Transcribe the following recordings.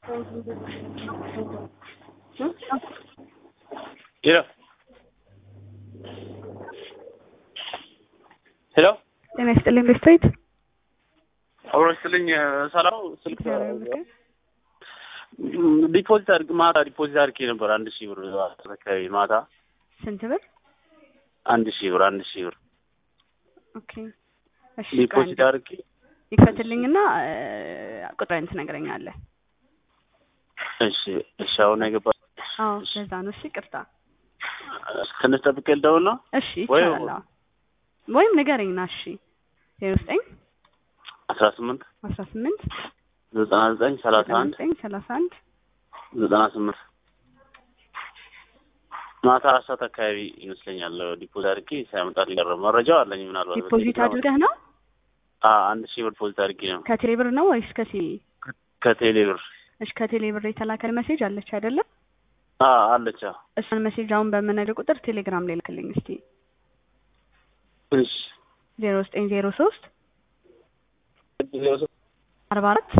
ሄሎ ሄሎ ጤና ይስጥልኝ ቤስታዊት አብሮ ስልኝ ሰላም ስልክ ዲፖዚት አድርግ ማታ ዲፖዚት አድርጌ ነበር አንድ ሺህ ብር አካባቢ ማታ ስንት ብር? አንድ ሺህ ብር አንድ ሺህ ብር ኦኬ እሺ ዲፖዚት አድርጌ ይክፈትልኝና ቁጥሬን ትነግረኛለህ። እሺ እሺ አሁን አይገባ አዎ ለዛ ነው። እሺ ቅርታ። ትንሽ ጠብቄ ልደውል ነው እሺ ይቻላል። አዎ ወይም ንገረኝና እሺ ዜሮ ዘጠኝ አስራ ስምንት አስራ ስምንት ዘጠና ዘጠኝ ሰላሳ አንድ ዘጠኝ ሰላሳ አንድ ዘጠና ስምንት ማታ አራት ሰዓት አካባቢ ይመስለኛል ዲፖዚት አድርጌ ሳያመጣልኝ ቀረ። መረጃው አለኝ ምናልባት ዲፖዚት አድርገህ ነው? አዎ አንድ ሺህ ብር ዲፖዚት አድርጌ ነው ከቴሌ ብር ነው ወይስ ከሲቢ? ከቴሌ ብር። እሺ ከቴሌ ብር የተላከ ሜሴጅ አለች አይደለም? አዎ አለች። አዎ እሷን ሜሴጅ አሁን በምነግርህ ቁጥር ቴሌግራም ላይ ልክልኝ እስቲ እሺ ዜሮ ዘጠኝ ዜሮ ሶስት አርባ አራት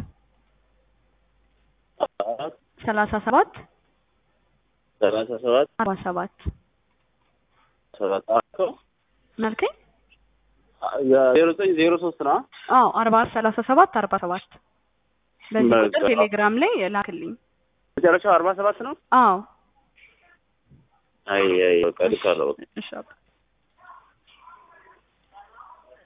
ሰላሳ ሰባት ሰላሳ ሰባት አርባ ሰባት ሰባት መልከኝ ዜሮ ዘጠኝ ዜሮ ሶስት ነው። አዎ አርባ አራት ሰላሳ ሰባት አርባ ሰባት በዚህ ቁጥር በቃ። ቴሌግራም ላይ ላክልኝ። መጨረሻው አርባ ሰባት ነው። አዎ አይ አይ በቃ ልካለሁ። እሺ አባ